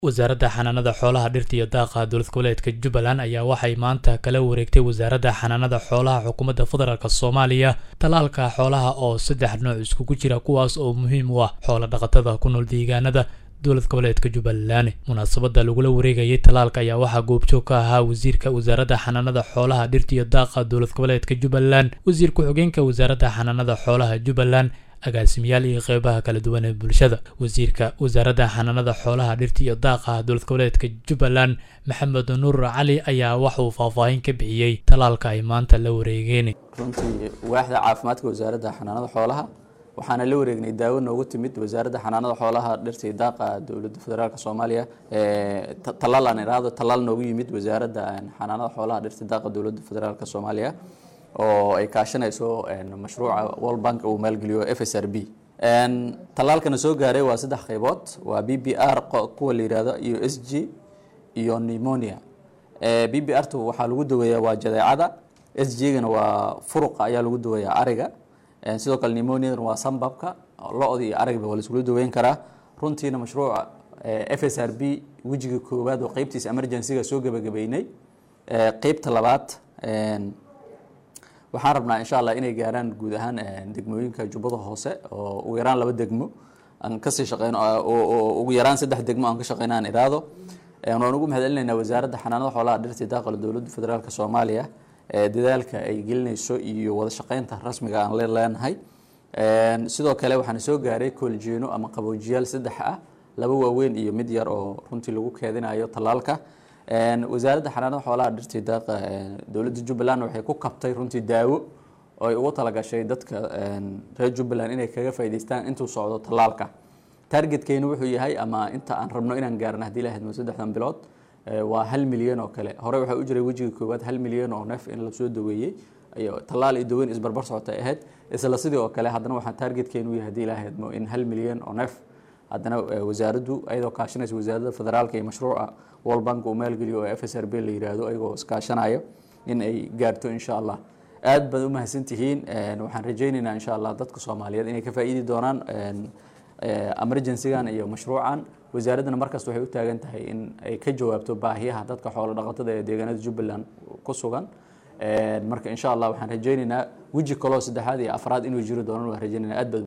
wasaaradda xanaanada xoolaha dhirta iyo daaqa dowlad goboleedka jubbaland ayaa waxay maanta kala wareegtay wasaaradda xanaanada xoolaha xukuumadda federaalk soomaaliya talaalka xoolaha oo saddex nooc iskugu jira kuwaas oo muhiim u ah xoola dhaqatada ku nool deegaanada dowlad goboleedka jubbaland munaasabadda lagula wareegayay talaalka ayaa waxaa goobjoog ka ahaa wasiirka wasaaradda xanaanada xoolaha dhirta iyo daaqa dowlad goboleedka jubbaland wasiir ku-xigeenka wasaaradda xanaanada xoolaha jubbaland agaasimayaal iyo qeybaha kala duwan ee bulshada wasiirka wasaaradda xanaanada xoolaha dhirta iyo daaqa dowlad goboleedka jubbaland maxamed nuur cali ayaa waxauu faahfaahin ka bixiyey talaalka ay maanta la wareegeen runtii waaxda caafimaadka wasaaradda xanaanada xoolaha waxaana la wareegnay daawo noogu timid wasaaradda xanaanada xoolaha dhirta iyo daaqa dowladda federaalk soomaaliya talaal aan iraahdo talaal noogu yimid wasaaradda xanaanada xoolaha dhirta daaqa dowladda federaalk soomaaliya oo ay kaashanayso mashruuca world bank uu maalgeliyo f s r b talaalkana soo gaaray waa saddex qaybood waa b b r kuwa la yihahdo iyo s g iyo pneumonia b b r tu waxaa lagu daweeyaa waa jadeecada s g gana waa furuqa ayaa lagu daweeyaa ariga sidoo kale pneumoniadana waa sambabka lo-da iyo arigba waa laiskula daweyn karaa runtiina mashruuca f s r b wejiga koowaad oo qeybtiisa emergencyga soo gebagabeynay qeybta labaad waxaan rabnaa insha allah inay gaaraan guud ahaan degmooyinka jubbada hoose oo ugu yaraan laba degmo aan kasii shaqeyno ugu yaraan saddex degmo aan ka shaqeyno aan iraado waan ugu mahad celinaynaa wasaaradda xanaanada xoolaha dhirta daaqala dowladda federaalk soomaaliya dadaalka ay gelinayso iyo wada shaqeynta rasmiga aan le leenahay sidoo kale waxaana soo gaaray kooljeeno ama qaboojiyaal saddex ah laba waaweyn iyo mid yar oo runtii lagu keedinayo talaalka wasaaradda xanaanada xoolaha dhirtii daaqa dowladda jubbaland waxay ku kabtay runtii daawo oo ay ugu talagashay dadka reer jubbaland inay kaga faa'idaystaan intuu socdo tallaalka targetkeyna wuxuu yahay ama inta aan rabno inaan gaarno haddii la hadmo saddexdan bilood waa hal milyan oo kale hore waxaa u jiray wejiga koowaad hal milyan oo neef in lasoo daweeyey tallaal iyo daweyn isbarbar socotay ahayd isla sidii oo kale haddana waxaa targetkeyna u yahay haddii la hadmo in hal milyan oo neef haddana wasaaraddu ayadoo kaashanaysa wasaaradda federaalka iyo mashruuca world bank uu maalgeliyo oo f s r b la yiraahdo ayagoo iskaashanayo in ay gaarto insha allah aad baad u mahadsantihiin waxaan rajaynaynaa insha allah dadka soomaaliyeed inay ka faa'iidi doonaan emergencygan iyo mashruucan wasaaraddana markasta waxay u taagan tahay in ay ka jawaabto baahiyaha dadka xoolo dhaqatada ee deegaanada jubbaland ku sugan marka insha allah waxaan rajaynaynaa weji kaloo saddexaad iyo afraad inuu jiri doonan waan rajaynayna aad baad